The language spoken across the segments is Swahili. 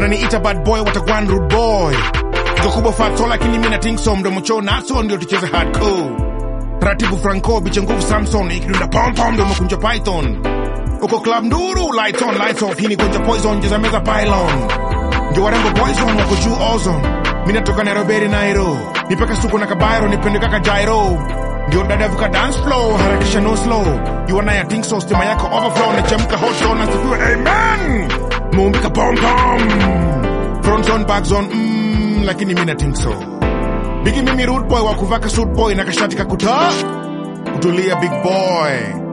wananiita bad boy watagwan rude boy Iko kubwa fatso lakini mimi na think so mdomo choo naso ndio tucheze hardcore taratibu franco biche nguvu samson ikidunda pom pom ndio umekunja python uko club nduru lights on lights off hii ni gonja poison jeza meza pylon ndio warembo poison wako juu ozone mimi natoka Nairobi Nairo nipeka suko na kabairo nipende kaka jairo ndio dada vuka dance flow harakisha no slow you and I think so stima yako overflow na chemka hot zone na sifiwe amen muumbika pom pom front zone back zone mm, lakini mimi na think so bigi mimi rude boy wa kuvaka suit boy na kashati kakuta kutulia big boy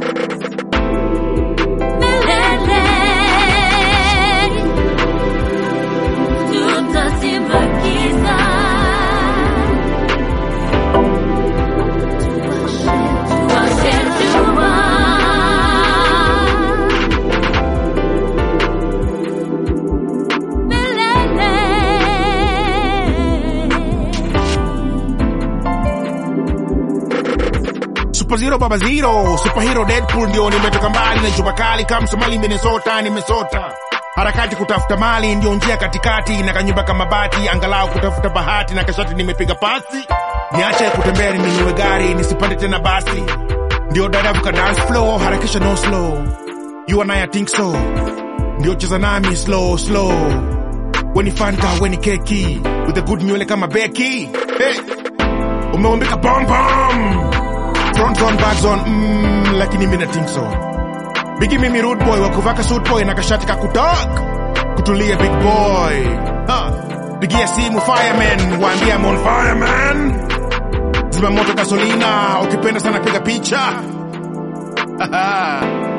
Super Zero Baba Zero, Superhero Deadpool ndio nimetoka mbali na juba kali kama Somali Minnesota nimesota. Harakati kutafuta mali ndio njia katikati na kanyumba kama bati angalau kutafuta bahati na kashati nimepiga pasi. Niache kutembea ninunue gari nisipande tena basi. Ndio dada vuka dance floor harakisha no slow. You and I, I think so. Ndio cheza nami slow slow. Weni Fanta, weni keki with a good nywele kama Becky. Hey. Umeumbika bom bom front zone back zone mm, lakini mimi na think so bigi mimi rude boy wa kuvaka suit boy na kashati kakutok kutulia big boy ha pigia simu fireman waambia I'm on fireman zima moto gasolina ukipenda sana piga picha